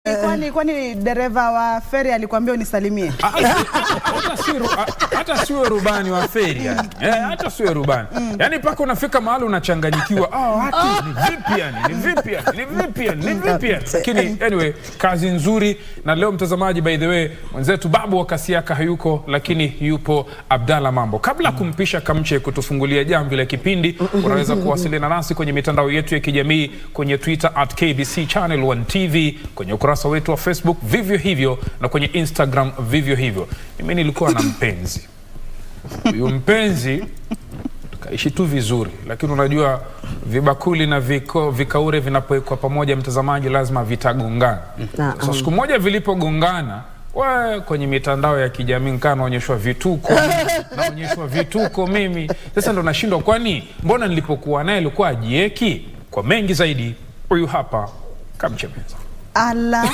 Kwani kwani dereva wa feri alikwambia unisalimie? hata si ru- a- hata siwe rubani wa feri yani. Eh, hata siwe rubani yani mpaka unafika mahali unachanganyikiwa ah, watu ni vipi yani ni vipi yani ni vipi yani ni vipi yani lakini anyway kazi nzuri na leo mtazamaji by the way mwenzetu babu wa kasiaka hayuko lakini yupo abdalla mambo kabla ya kumpisha kamche kutufungulia jamvi la kipindi unaweza kuwasiliana nasi kwenye mitandao yetu ya kijamii kwenye twitter at kbc channel 1 tv kwenye ukurasa wetu wa facebook vivyo hivyo na kwenye instagram vivyo hivyo mimi nilikuwa na mpenzi huyu mpenzi tukaishi tu vizuri lakini unajua vibakuli na viko, vikaure vinapowekwa pamoja mtazamaji lazima vitagongana Naam. so siku moja vilipogongana we kwenye mitandao ya kijamii nkaa naonyeshwa vituko naonyeshwa vituko mimi sasa ndo nashindwa kwani mbona nilipokuwa naye alikuwa ajieki kwa mengi zaidi huyu hapa kamchemeza Ala.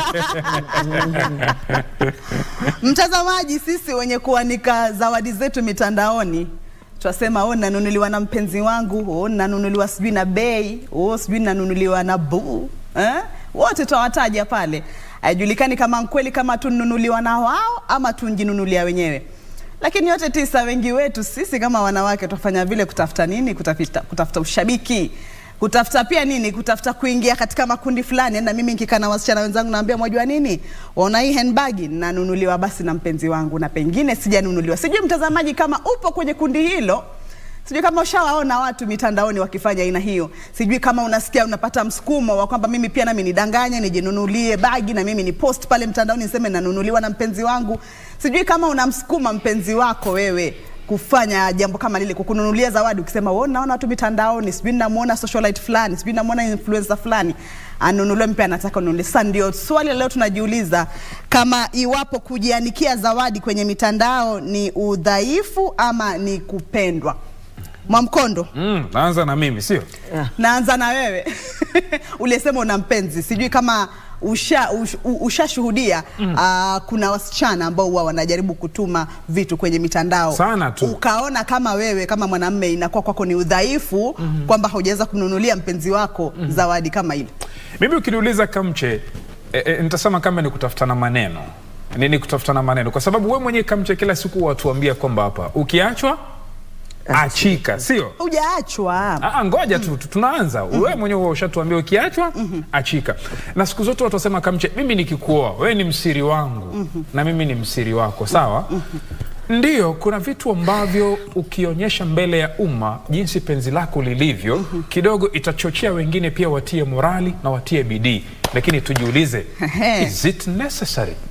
Mtazamaji, sisi wenye kuanika zawadi zetu mitandaoni twasema oh, nanunuliwa na mpenzi wangu, oh, nanunuliwa sijui na bei, oh, sijui nanunuliwa na buu eh? Wote twawataja pale, haijulikani kama kweli kama tununuliwa na wao ama tunjinunulia wenyewe. Lakini yote tisa, wengi wetu sisi kama wanawake twafanya vile kutafuta nini? Kutafuta, kutafuta ushabiki kutafuta pia nini, kutafuta kuingia katika makundi fulani. Na mimi nikikaa na wasichana wenzangu naambia, mwajua nini, waona hii handbag nanunuliwa basi na mpenzi wangu, na pengine sijanunuliwa. Sijui mtazamaji kama upo kwenye kundi hilo, sijui kama ushawaona watu mitandaoni wakifanya aina hiyo. Sijui kama unasikia unapata msukumo wa kwamba mimi pia nami nidanganye, nijinunulie bagi na mimi ni post pale mtandaoni niseme nanunuliwa na mpenzi wangu. Sijui kama unamsukuma mpenzi wako wewe kufanya jambo kama lile, kukununulia zawadi, ukisema wewe, naona watu mitandaoni, sijui namuona socialite fulani, sijui namuona influencer fulani anunuliwe, mpya anataka ununulie. Sasa ndio swali la leo tunajiuliza, kama iwapo kujianikia zawadi kwenye mitandao ni udhaifu ama ni kupendwa. Mwamkondo, mm, naanza na mimi sio naanza na wewe ulisema una mpenzi, sijui kama usha ush, u- ushashuhudia mm. kuna wasichana ambao huwa wanajaribu kutuma vitu kwenye mitandao Sana tu. ukaona kama wewe kama mwanamme inakuwa kwako ni udhaifu mm-hmm. kwamba haujaweza kumnunulia mpenzi wako mm-hmm. zawadi kama ile. mimi ukiniuliza kamche e, e, nitasema kama ni kutafutana maneno ni, ni kutafutana maneno kwa sababu we mwenyewe kamche kila siku watuambia kwamba hapa ukiachwa achika sio Hujaachwa. Ah, ngoja tu tu- tunaanza wewe mwenyewe huwa ushatuambia ukiachwa achika na siku zote watu wasema kamche mimi nikikuoa wewe ni msiri wangu na mimi ni msiri wako sawa Ndiyo, kuna vitu ambavyo ukionyesha mbele ya umma jinsi penzi lako lilivyo kidogo itachochea wengine pia watie morali na watie bidii, lakini tujiulize, Ehe. is it necessary?